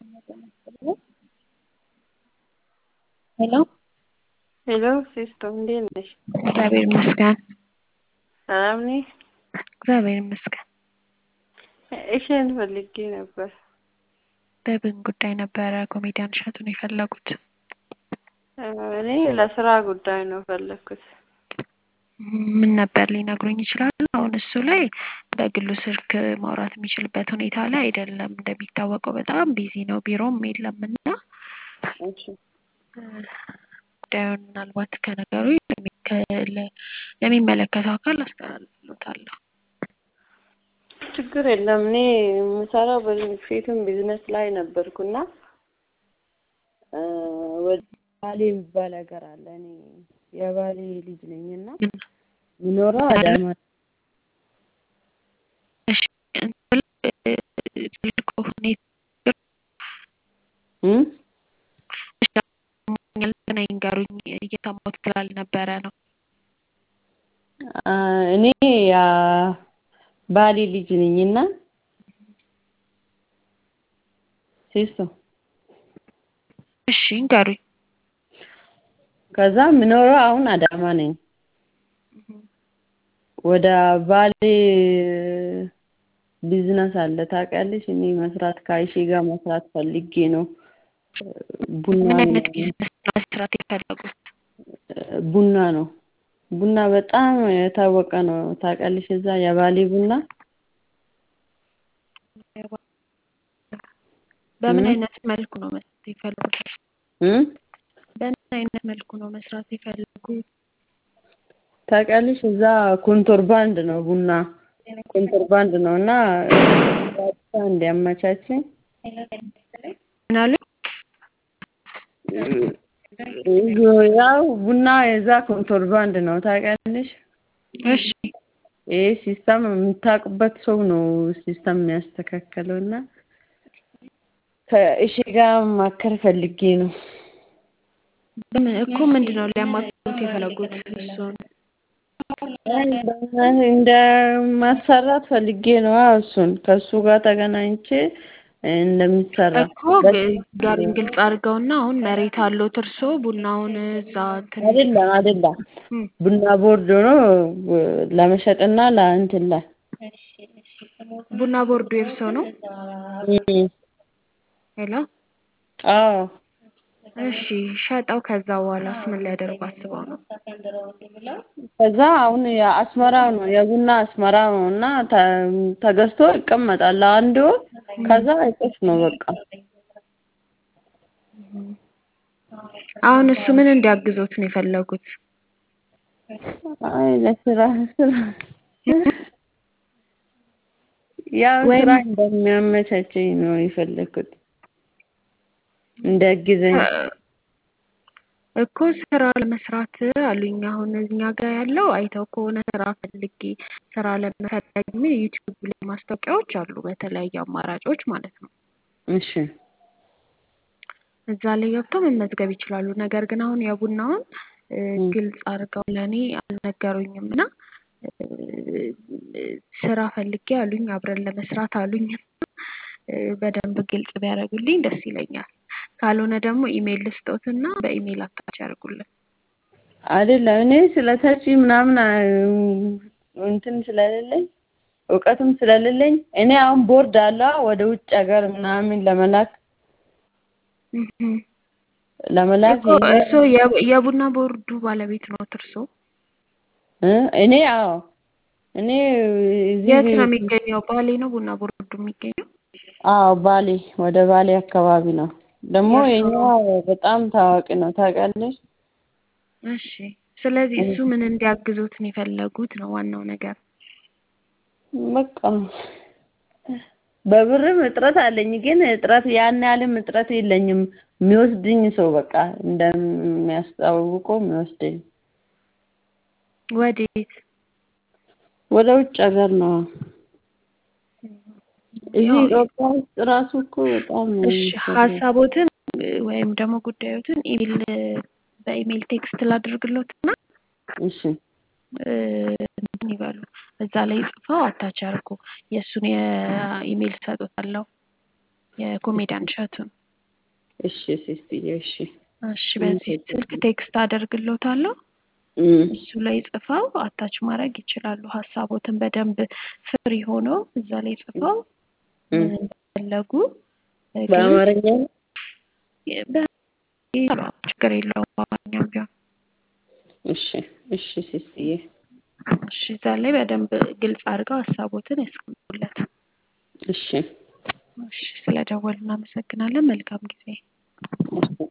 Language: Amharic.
ሄሎ ሄሎ ሲስተር እንዴት ነሽ? እግዚአብሔር ይመስገን። ሰላም ነሽ? እግዚአብሔር ይመስገን። እሽን ፈልጌ ነበር። በምን ጉዳይ ነበረ ኮሜዲያን እሸቱን የፈለጉት? እኔ ለስራ ጉዳይ ነው ፈለግኩት። ምን ነበር ሊነግሩኝ ይችላሉ? አሁን እሱ ላይ በግሉ ስልክ ማውራት የሚችልበት ሁኔታ ላይ አይደለም። እንደሚታወቀው በጣም ቢዚ ነው፣ ቢሮም የለም እና እሺ ጉዳዩን ምናልባት ከነገሩ ለሚመለከተው አካል አስተላልፍሎታለሁ። ችግር የለም። እኔ የምሰራው በፊትም ቢዝነስ ላይ ነበርኩና ወደ ባሌ የሚባል ሀገር አለ። እኔ የባሌ ልጅ ነኝና የምኖረው አዳማ እሺ ስልኩ ሁኔታ እም ይንገሩኝ እየሰማሁት ስላልነበረ ነው። እኔ ያ ባሌ ልጅ ነኝና ሲስቶ እሺ ንገሩኝ። ከዛ የምኖረው አሁን አዳማ ነኝ። ወደ ባሌ ቢዝነስ አለ ታውቂያለሽ? እኔ መስራት ከአይሼ ጋር መስራት ፈልጌ ነው። ቡና ምን ነው አይነት ቢዝነስ ነው መስራት የፈለጉት? ቡና ነው። ቡና በጣም የታወቀ ነው ታውቂያለሽ? እዛ የባሌ ቡና በምን እ? አይነት መልኩ ነው መስራት የፈለጉት? እም በምን አይነት መልኩ ነው መስራት የፈለጉት? ታውቂያለሽ? እዛ ኮንትሮባንድ ነው ቡና ኮንትሮባንድ ነው እና ጋብቻ እንዲያመቻችኝ ምን አሉኝ? ያው ቡና የዛ ኮንትሮባንድ ነው ታውቂያለሽ? እሺ ይሄ ሲስተም የምታውቅበት ሰው ነው ሲስተም የሚያስተካክለው እና ከእሺ ጋር ማከር ፈልጌ ነው። በምን እኮ ምንድን ነው ሊያማክሩት የፈለጉት እሱን? እንደ ማሰራት ፈልጌ ነው እሱን ከእሱ ጋር ተገናኝቼ እንደሚሰራ እኮ ጋሪን ግልጽ አድርገውና አሁን መሬት አለዎት እርሶ ቡናውን እዛ እንትን አይደለም አይደለም እም፣ ቡና ቦርድ ሆኖ ለመሸጥና ለእንትን ላይ ቡና ቦርዱ የእርሶ ነው? እም፣ ሄሎ አዎ እሺ ሸጠው ከዛ በኋላስ ምን ሊያደርጉ አስበው ነው? ከዛ አሁን የአስመራው ነው የቡና አስመራ ነው እና ተ- ተገዝቶ ይቀመጣል አንድ ወር ከዛ አይጠፍ ነው በቃ አሁን እሱ ምን እንዲያግዞት ነው የፈለጉት? አይ ለስራ ስራ ያው ወይም- ስራ እንደሚያመቻቸኝ ነው የፈለኩት እንዲያግዘኝ እኮ ስራ ለመስራት አሉኝ። አሁን እኛ ጋር ያለው አይተው ከሆነ ስራ ፈልጌ ስራ ለመፈለግ ምን ዩቲዩብ ላይ ማስታወቂያዎች አሉ በተለያዩ አማራጮች ማለት ነው። እሺ እዛ ላይ ገብተው መመዝገብ ይችላሉ። ነገር ግን አሁን የቡናውን እ፣ ግልጽ አድርገው ለእኔ አልነገሩኝም እና እ፣ ስራ ፈልጌ አሉኝ አብረን ለመስራት አሉኝ እ፣ በደንብ ግልጽ ቢያደርጉልኝ ደስ ይለኛል። ካልሆነ ደግሞ ኢሜይል ልስጦትና በኢሜይል አታች ያደርጉልን። አይደለም እኔ ስለ ተቺ ምናምን አ- እንትን ስለሌለኝ እውቀትም ስለሌለኝ እኔ አሁን ቦርድ አለ ወደ ውጭ ሀገር ምናምን ለመላክ እህ። ለመላክ እኮ እርስዎ የ- የቡና ቦርዱ ባለቤት ነዎት እርስዎ? እ? እኔ አዎ እኔ እዚህ የት ነው የሚገኘው? ባሌ ነው ቡና ቦርዱ የሚገኘው? አዎ ባሌ ወደ ባሌ አካባቢ ነው። ደግሞ የእርስዎ የኛ በጣም ታዋቂ ነው ታውቂያለሽ? እሺ። ስለዚህ እሱ ምን እንዲያግዙት ነው የፈለጉት ነው ዋናው ነገር። በቃ በብርም እጥረት አለኝ፣ ግን እጥረት ያን ያህልም እጥረት የለኝም። የሚወስድኝ ሰው በቃ እንደሚያስታውቀው የሚወስደኝ ወዴት? ወደ ውጭ ሀገር ነው። እዚህ ያው ኢትዮጵያ ውስጥ ራሱ እኮ በጣም ነው እሺ የሚሰራው። ሀሳቦትን ወይም ደግሞ ጉዳዮትን ኢሜል በኢሜል ቴክስት ላድርግሎትና እሺ እ፣ እንትን ይበሉ እዛ ላይ ጽፈው አታች አድርጉ። የእሱን የኢሜል ሰጡታለሁ የኮሜዲያን እሸቱን እሺ ሲስትዬ እሺ እሺ በዚህ ስልክ ቴክስት አደርግሎታለሁ። እም፣ እሱ ላይ ጽፈው አታች ማድረግ ይችላሉ። ሀሳቦትን በደንብ ፍሪ ሆነው እዛ ላይ ጽፈው እም። ምን እንደፈለጉ እ፣ ግን በአማርኛ ነው? በ- ችግር የለውም በአማርኛም ቢሆን እሺ እሺ ሲስትዬ እሺ እዛ ላይ በደንብ ግልጽ አድርገው ሀሳቦትን ያስቀምጡለት። እሺ እሺ ስለደወሉ እናመሰግናለን። መልካም ጊዜ። እሺ